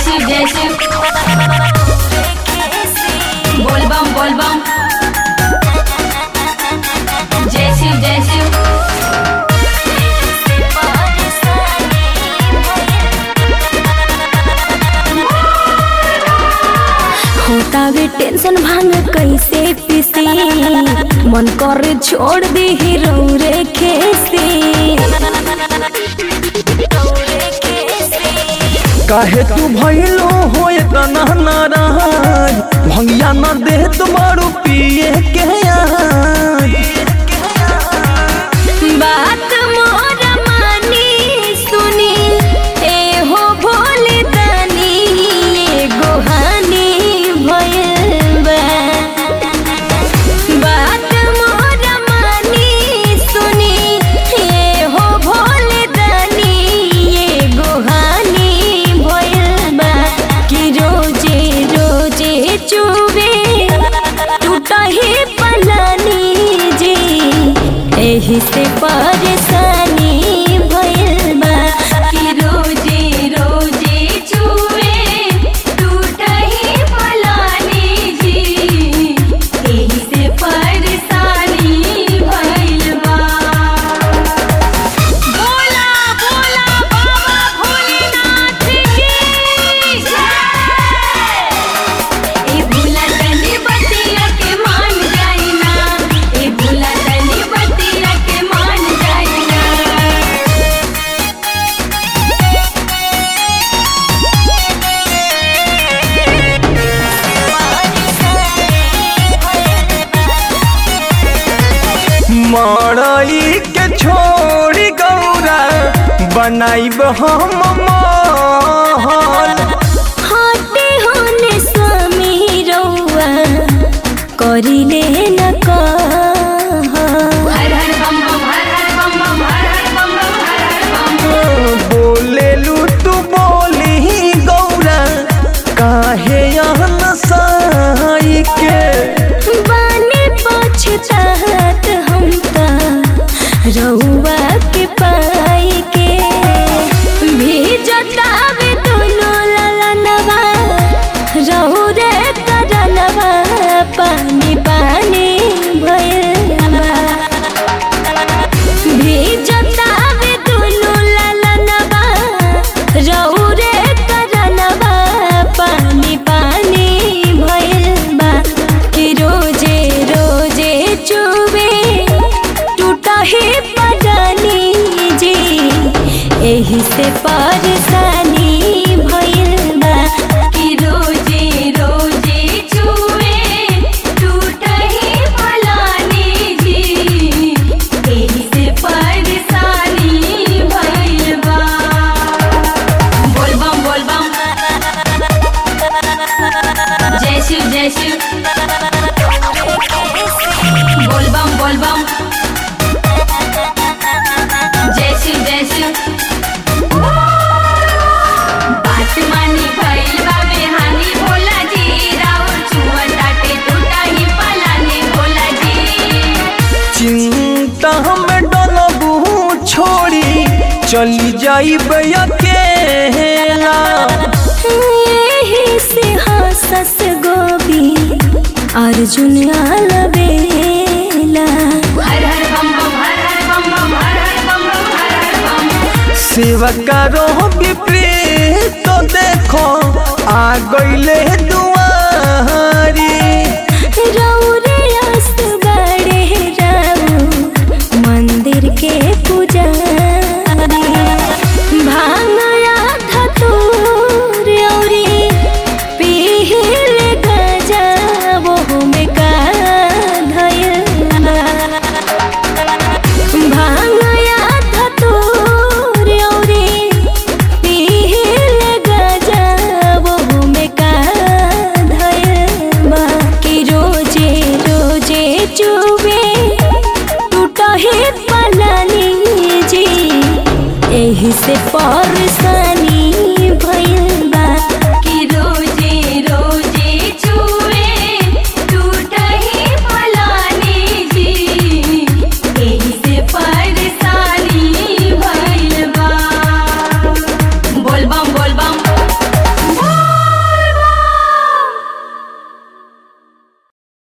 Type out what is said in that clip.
शिव जय शिव बोल बम बोल बम जय शिव जय शिव होता वे टेंशन भांग कैसे पीसी मन कर छोड़ दी रौरे खेसी काहे तू भइलो हो इतना नाराज भंगिया न दे तुम्हारू पिए के आज बात मोर मानी सुनी ए हो भोले दानी एगो हानि भइल बा बात मोर मानी सुनी ए हो भोले दानी एगो हानि भइल बा कि रोजे रोजे चुबे टूटही पलानी जी एही से परेशानी भइल बा कि रोजे रोजे छुए टूटही फलानी जी एही से परेशानी भइल बा बोला बोला बाबा भोलेनाथ की जय ए भूला तनी बतिया के मान जाइना ए भूला तनी बतिया के मान जाइना मड़ई के छोड़ी गौरा बनाइब हम महल हटे होने स्वामी रौआ करिले न कह हर हर बम बम हर हर बम बम हर हर बम बम हर हर बम बोलेलू तू बोली गौरा काहे यहाँ साई के बाने पछतात हम त रउआ के पाई के भीजतावे दोनों ललनवा रहु रे करनवा पानी पानी भइल भीजतावे दोनों ललनवा रहु रे करनवा पानी पानी भइल बा कि रोजे रोजे चुबे टूटही पडानी जी एही से परेशानी भइल बा कि रोजे रोजे छुए टूटही फलानी जी एही से परेशानी भइल बा बोल बम बोल बम जय शिव जय शिव बोल बम बोल बम जय शिव जय शिव बात मानी भइल बा बेहानी भोला जी राउर छुआ टाटे टूटा ही पलानी भोला जी चिंता में डलबू छोड़ी चली जाइब अकेला एही से हंसस गोबी अर्जुन अलबेला हर हर बम बम हर हर बम बम हर हर बम बम हर हर बम सेवा करो विपरीत तो देखो आ गईले दुआरी रौरे अस बड़े राउ मंदिर के पुजारी भांगया धतूर औरी पीहिल गजा वो में का धयल भांगया धतूर औरी पीहिल गजा वो में का धयल बा कि रोजे रोजे चुबे टूटही पलानी जी एही से परेशान